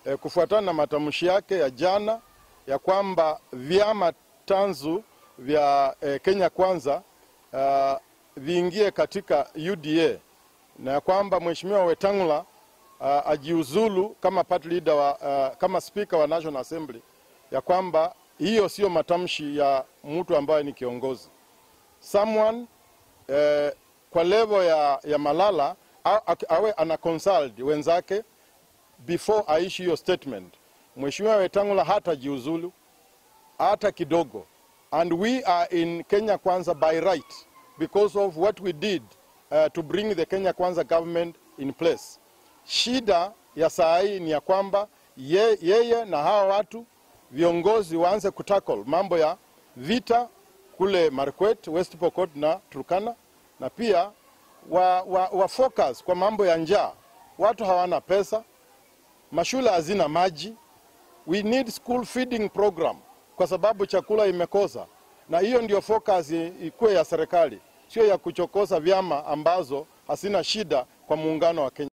eh, kufuatana na matamshi yake ya jana ya kwamba vyama tanzu vya eh, Kenya Kwanza uh, viingie katika UDA na ya kwamba Mheshimiwa Wetangula uh, ajiuzulu kama party leader wa, uh, kama speaker wa National Assembly, ya kwamba hiyo sio matamshi ya mtu ambaye ni kiongozi someone eh, kwa level ya, ya Malala a- a- awe ana consult wenzake before aishi hiyo statement. Mheshimiwa Wetangula hatajiuzulu hata kidogo, and we are in Kenya Kwanza by right because of what we did uh, to bring the Kenya Kwanza government in place. Shida ya saa hii ni ya kwamba ye, yeye na hawa watu viongozi waanze kutackle mambo ya vita kule Markwet, West Pokot na Turkana, na pia wa, wa, wa focus kwa mambo ya njaa. Watu hawana pesa, mashule hazina maji. We need school feeding program kwa sababu chakula imekosa, na hiyo ndio focus i- ikuwe ya serikali, sio ya kuchokoza vyama ambazo hasina shida kwa muungano wa Kenya.